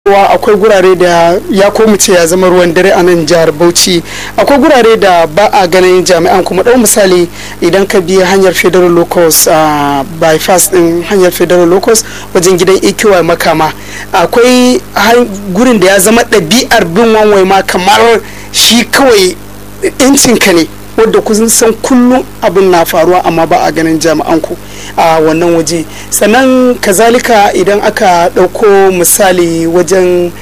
cewa akwai gurare da ya komu ce ya zama ruwan dare a nan jihar bauchi akwai gurare da ba a ganin jami'an kuma ɗau misali idan ka bi hanyar federal locus a bypass din hanyar federal locus wajen gidan ikiwa makama akwai gurin da ya zama ɗabi'ar bin wanwai ma kamar shi kawai ka ne wadda kun san kullum abin na faruwa amma ba a ganin jami'an ku a wannan waje sannan kazalika idan aka ɗauko misali wajen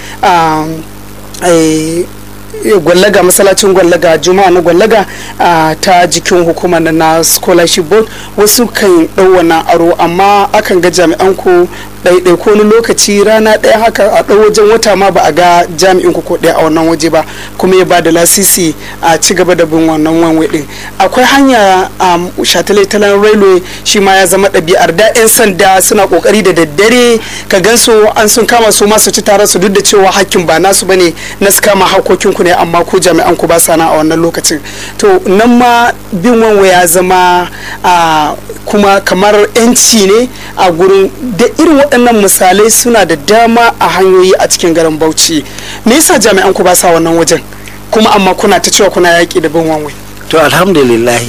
gwallaga masallacin gwallaga juma'a na gwallaga ta jikin hukumar na scholarship board wasu kan ɗau wannan aro amma akan ga jami'an ku ɗaiɗai ko wani lokaci rana ɗaya haka a ɗau wajen wata ma ba a ga jami'in ku ko ɗaya a wannan waje ba kuma ya ba da lasisi a ci gaba da bin wannan wanwe ɗin akwai hanya a shataletalen railway shi ma ya zama ɗabi'ar da 'yan sanda suna ƙoƙari da daddare ka gan su an sun kama su masu ci tare su duk da cewa hakkin ba nasu bane na su kama hakokin ku ne amma ko jami'an ku ba sana a wannan lokacin to nan ma bin wanwe ya zama kuma kamar 'yanci ne a gurin da irin waɗannan misalai suna da dama a hanyoyi a cikin garin bauchi me yasa jami'an ku ba sa wannan wajen kuma amma kuna ta cewa kuna yaƙi da bin wanwe to alhamdulillah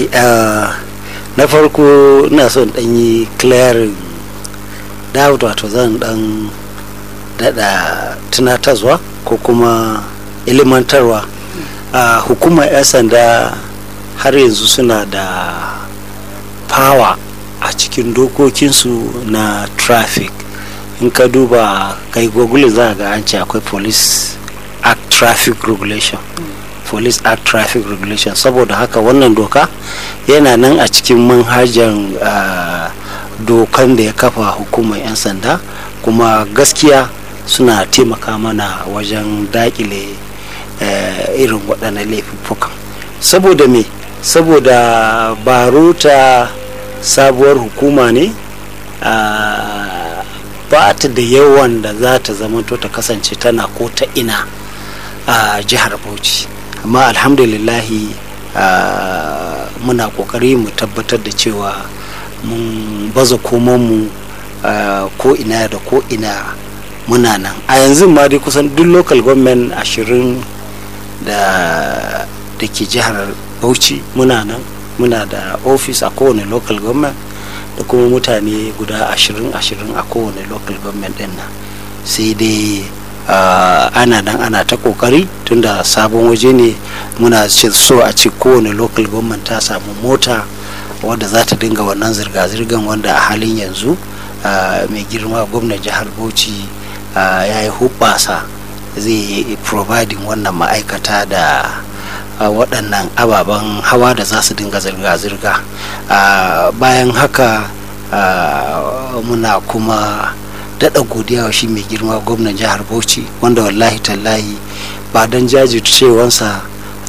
na farko ina son dan yi clearing doubt wato zan dan dada tunatarwa ko kuma ilimantarwa a hukumar 'yan sanda har yanzu suna da power a cikin dokokinsu na traffic in ka duba kai google za ga an ce akwai police act traffic regulation police act traffic regulation saboda haka wannan doka yana nan a cikin manhajan uh, dokan da ya kafa hukumar 'yan sanda kuma gaskiya suna taimaka mana wajen dakile uh, irin waɗannan laifuffukan saboda me saboda baruta sabuwar hukuma ne uh, ba ta da yawan da za ta zamanto ta kasance tana ko ta ina a jihar bauchi amma alhamdulillahi muna kokari mu tabbatar da cewa mun baza komonmu ko ina da ko ina muna nan a yanzu ma dai kusan duk local government ashirin da da ke jihar bauchi muna nan muna da office a kowane local government da kuma mutane guda ashirin ashirin a kowane local government din nan sai dai ana nan ana ta kokari tunda sabon waje ne muna so a ce kowane local government ta samu mota wadda za ta dinga wannan zirga-zirgan wanda a halin yanzu mai girma gwamnan jihar bauchi ya yi hubbasa zai yi providing wannan ma'aikata da waɗannan ababen hawa da za su dinga zirga-zirga bayan haka muna kuma daɗa godiya wa shi mai girma gwamnan jihar bauchi wanda wallahi tallahi ba don jajircewansa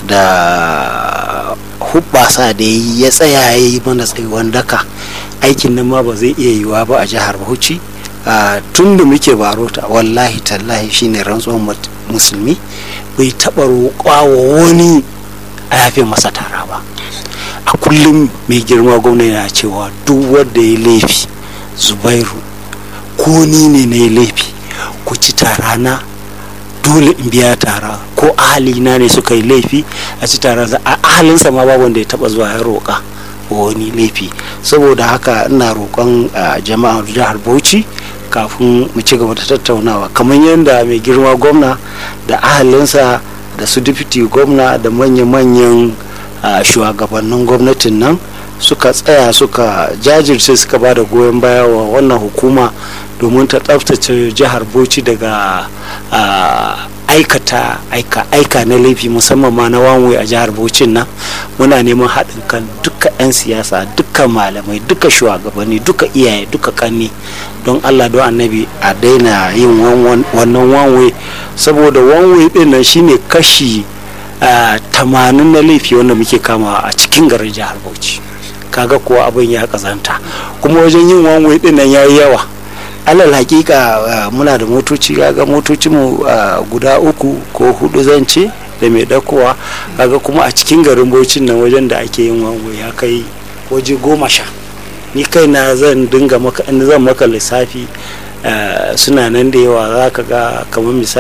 da hubbasa da ya tsaya ya yi mana tsayuwan daka aikin nan ma ba zai iya yiwa ba a jihar bauchi tun da muke barota wallahi tallahi shine rantsuwan musulmi bai taɓa roƙa wa wani a yafe masa tara ba a kullum mai girma gwamna yana cewa duk wanda ya laifi zubairu ko ni ne na yi laifi ku ci tara na dole in biya tara ko ahalina ne suka yi laifi a ci tara a ahalinsa ma babu wanda ya taba zuwa ya roƙa wani laifi saboda haka ina roƙon jama'ar jihar bauchi kafin mu ci gaba da tattaunawa kamar yadda mai girma gwamna da ahalinsa da su dipiti gwamna da manya-manyan shugabannin gwamnatin nan suka tsaya suka jajirce suka ba da goyon baya wa wannan hukuma domin ta tsaftace jihar bauchi daga aikata aika aika na laifi musamman ma na wanwe a jihar bauchi nan muna neman haɗin kan duka 'yan siyasa duka malamai duka shugabanni duka iyaye duka kanni don allah don annabi a daina yin wannan wanwe saboda wanwe ɗin nan shine kashi tamanin na laifi wanda muke kamawa a cikin garin jihar bauchi kaga kuwa abin ya kazanta kuma wajen yin wanwe ɗin nan ya yi yawa alal hakika muna da motoci kaga motocinmu guda uku ko hudu zan ce da mai dakowa kaga kuma a cikin garin bauchin nan wajen da ake yin wango ya kai waje goma sha ni kai na zan dinga maka zan maka lissafi suna nan da yawa za ka ga kamar misali